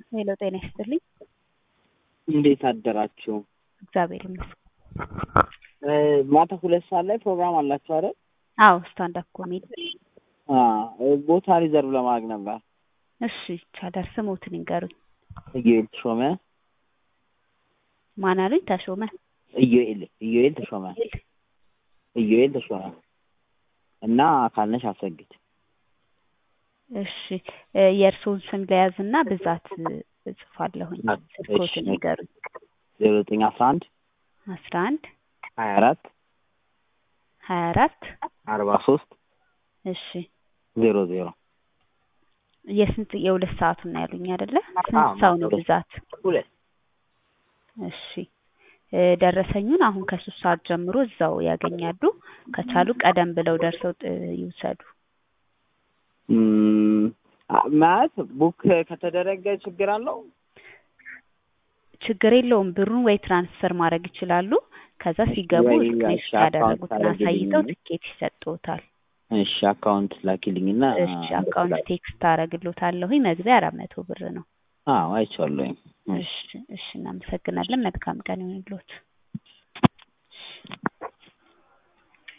ሄሎ ጤና ይስጥልኝ። እንዴት አደራችሁ? እግዚአብሔር ይመስገን። እ ማታ ሁለት ሰዓት ላይ ፕሮግራም አላችሁ አይደል? አዎ ስታንዳፕ ኮሜዲ። አዎ ቦታ ሪዘርቭ ለማድረግ ነበር። እሺ ይቻላል። ስሞትን ይንገሩኝ። ኢዮኤል ተሾመ። ማን አሉኝ? ተሾመ ኢዮኤል ኢዮኤል ተሾመ ኢዮኤል ተሾመ እና አካልነሽ አሰግድ። እሺ እ የእርስዎን ስም ለያዝና ብዛት እጽፋለሁኝ። ስልክዎትን ይንገሩኝ። ዜሮ ዘጠኝ አስራ አንድ አስራ አንድ ሀያ አራት ሀያ አራት አርባ ሶስት እሺ ዜሮ ዜሮ የስንት የሁለት ሰዓቱን ነው ያሉኝ አይደለ? አዎ፣ ስንት ሰው ነው ሁለት። ብዛት? ሁለት እሺ እ ደረሰኙን አሁን ከሶስት ሰዓት ጀምሮ እዛው ያገኛሉ። ከቻሉ ቀደም ብለው ደርሰው ጥ- ይውሰዱ። እም፣ አ- ማለት ቡክ ከተደረገ ችግር አለው? ችግር የለውም። ብሩን ወይ ትራንስፈር ማድረግ ይችላሉ። ከዛ ሲገቡ ወይ ስክሪንሾት እሺ፣ አካውንት ያደረጉትን ታደርግልኝ። አሳይተው ትኬት ይሰጥዎታል። እሺ አካውንት ላኪልኝና እሺ አካውንት ቴክስት አደርግልዎታለሁኝ። መግቢያ አራት መቶ ብር ነው። አዎ አይቼዋለሁኝ። እሺ እሺ እናመሰግናለን። መልካም ቀን ይሁንልዎት።